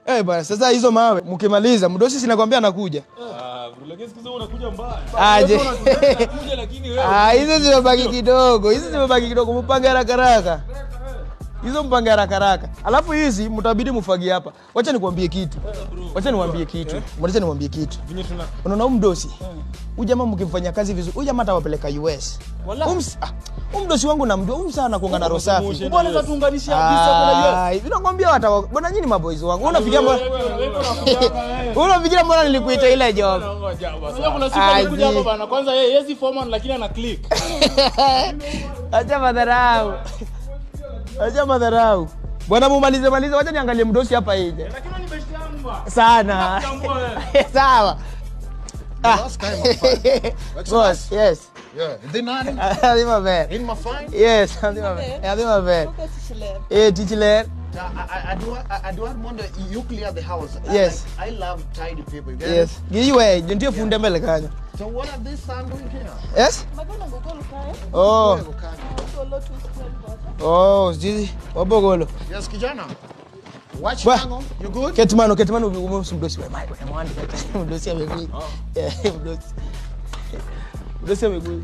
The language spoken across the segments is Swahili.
Eh bwana, sasa hizo mawe mkimaliza, mdosi sinakwambia anakuja. Ah, bro, lakini siku hizi unakuja mbaya. Aje. Unakuja lakini wewe. Ah, hizo zimebaki kidogo, hizo zimebaki kidogo, mpange haraka haraka. Hizo mpange haraka haraka. Alafu hizi mtabidi mfagie hapa. Wacha nikwambie kitu. Wacha niwaambie kitu. Wacha niwaambie kitu. Vinyo tuna Unaona huyu mdosi? Huyu jamaa mkimfanyia kazi vizuri, huyu jamaa atawapeleka US. Wala. Huyu ms- ah, huyu mdosi wangu namjua, huyu sana kuanga na roho safi. Promotion. Mbona tatuunganisha visa kuna Ah, Nakwambia watawa. Bwana nyinyi maboys wangu. Unafikiria mbona wewe unakuja wewe. Unafikiria mbona nilikuita ile job? Ngoja basi. Unajua kuna siku Aje. alikuja hapa bana. Kwanza yeye yezi foreman lakini ana click. Acha madharau. Acha madharau. Bwana mumalize malize, wacha niangalie mdosi hapa nje. Lakini ni best yangu bwana. Sana. Tambua wewe. Sawa. Last time I'm fine. Boss, yes. Yeah. Then I Adhima ver. in my fine. Yes, adhima ver. Adhima ver. Eh, tichiler. I, I, I do I, I do want to you clear the house. I Yes. like- I love tidy people. You get Yes. it? Giwe, ndio funde mbele kanyo. So what are these son doing here? Yes? Oh. Oh, zizi. Wabogolo. Yes, kijana. Watch Ba- Tango. You good? Ketmano, ketmano umeusi mdosi wa mai. Mwandi. Mdosi amekuja. Yeah, mdosi. Mdosi amekuja.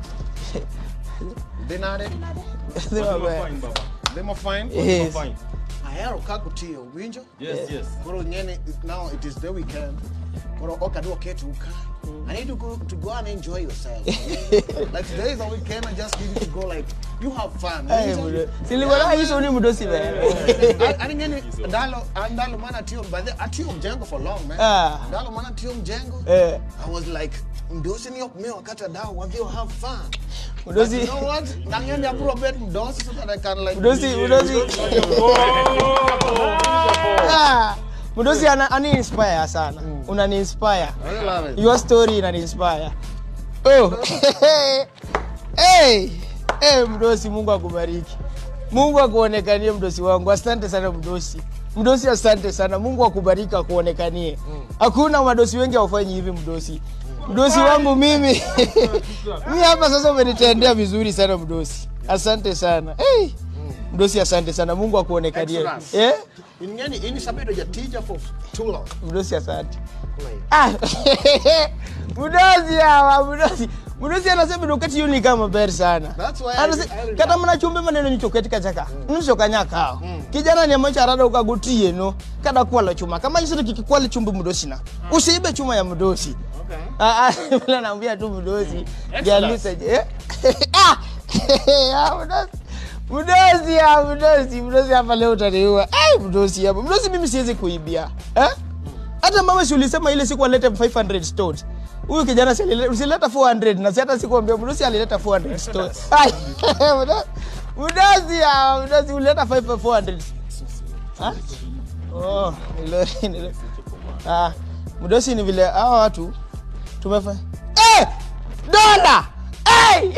Then I Adhima ver. Fine baba. them are fine. Yes. Fine. Ahero kakutiyo winjo. Yes, yes. Koro ngene now it is the weekend. Koro okadwa keto uka. I need to go to go and enjoy yourself. like today is a weekend. I just need you to go like you have fun. Eh, winjo? mdosi. Silikuwa hizo ni mdosi ver. ani ngene ndalo ndalo mana tiyo by the atiyo mjengo for long man. Ah. Ndalo mana tiyo mjengo. Eh, I was like mdosi ni okme wakati adao wavyo have fun. But mdosi. you know what? Nangeni apuro bet mdosi so that I can like Mdosi, mdosi. Ah, Mdosi ana ani inspire sana. Unani inspire. I love it. Your story inani inspire. Oh. hey. Hey, Mdosi Mungu akubariki. Mungu akuonekanie mdosi wangu. Asante sana mdosi. Mdosi asante sana. Mungu akubariki akuonekanie. Hakuna madosi wengi hawafanyi hivi mdosi. Mdosi wangu mimi. mimi hapa sasa umenitendea vizuri sana mdosi. Asante sana. Hey. Mdosi asante sana. Mungu akuonekanie. Exodus. Eh? Ingeni ini sabedo ja teacher for too long. Mdosi asante. Like, Ah, mdosi hawa mdosi mdosi anasema dokati hiyo ni kama beri sana That's why I- Anase- I- kata mnachumbe maneno nichoketi kachaka nisokanyakao kijana ni amacho arada ukagutie no kada kwala chuma kama hizo kikikwala chumbe mdosi na usiibe chuma ya mdosi okay. ah ah bila naambia tu mdosi jalisa je eh? ah ah mdosi mdosi ya mdosi mdosi hapa leo utaniua eh mdosi hapa mdosi mimi siwezi kuibia eh hata mama si ulisema ile siku alete 500 stones huyu kijana si alileta usileta 400 na si hata sikuambia mdosi alileta 400 stones Ai, mdosi- mdosi ya mdosi ulileta 5 400 ha oh ni lori ni lori ah mdosi ni vile hawa watu tumefa eh dola eh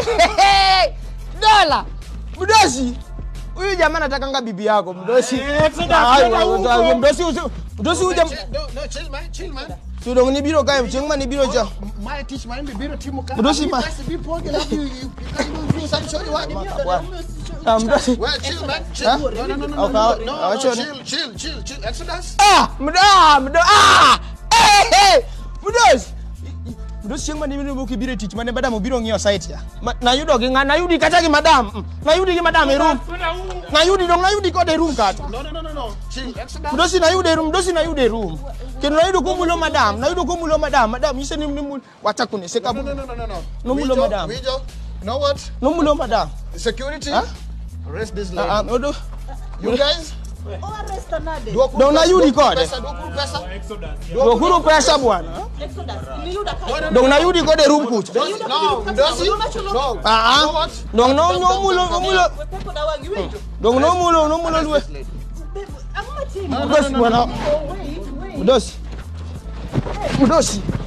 dola mdosi huyu jamaa natakanga bibi yako mdosi Ah, mdosi usi- mdosi huyu jamaa No, no, chill man, chill man. Tudong ni biro kae cheng ma ni biro cha. My teach my biro timu ka. Mdosi ma- Be poke love you. You you can do some show you what. Ah, mdosi. Well, chill man. Chill. Huh? No, no, no, no, no, Okay, no, okay. no, Ah, no, chill. chill, chill, chill, chill. Exodus. Ah, mdo ah, mdo ah. Eh, eh. Mdosi. Mdosi cheng ma ni biro ki biro tich mane badam biro ng'iyo site ya. Ma- Na yudo gi ng'a na yudi kata gi madam. Mm. Na yudi gi madam e room. Na yudi dong na yudi kode e room kata. No, no, no, no, no. Chill. Exodus. Mdosi na yude room, mdosi na yude room. Kendo na yudo kumulo madam, na yudo kumulo madam. Madam yise ni ni wacha kuniseka. No, no, no, no, no, no. No mulo, Wijo, madam. Wijo, you know what? No mulo madam. Security. Huh? Arrest this Ah, ah, lady. odo. You guys. Dong na yudi kode. Pesa, dokuru pesa. Dokuru pesa bwana. Dong na yudi kode room kucha. No, Mdosi. No. Ah, You know ah. what? Dong no no mulo no mulo. Dong no mulo no mulo lwe. Arrest this lady. Mdosi bwana. Mdosi. Mdosi.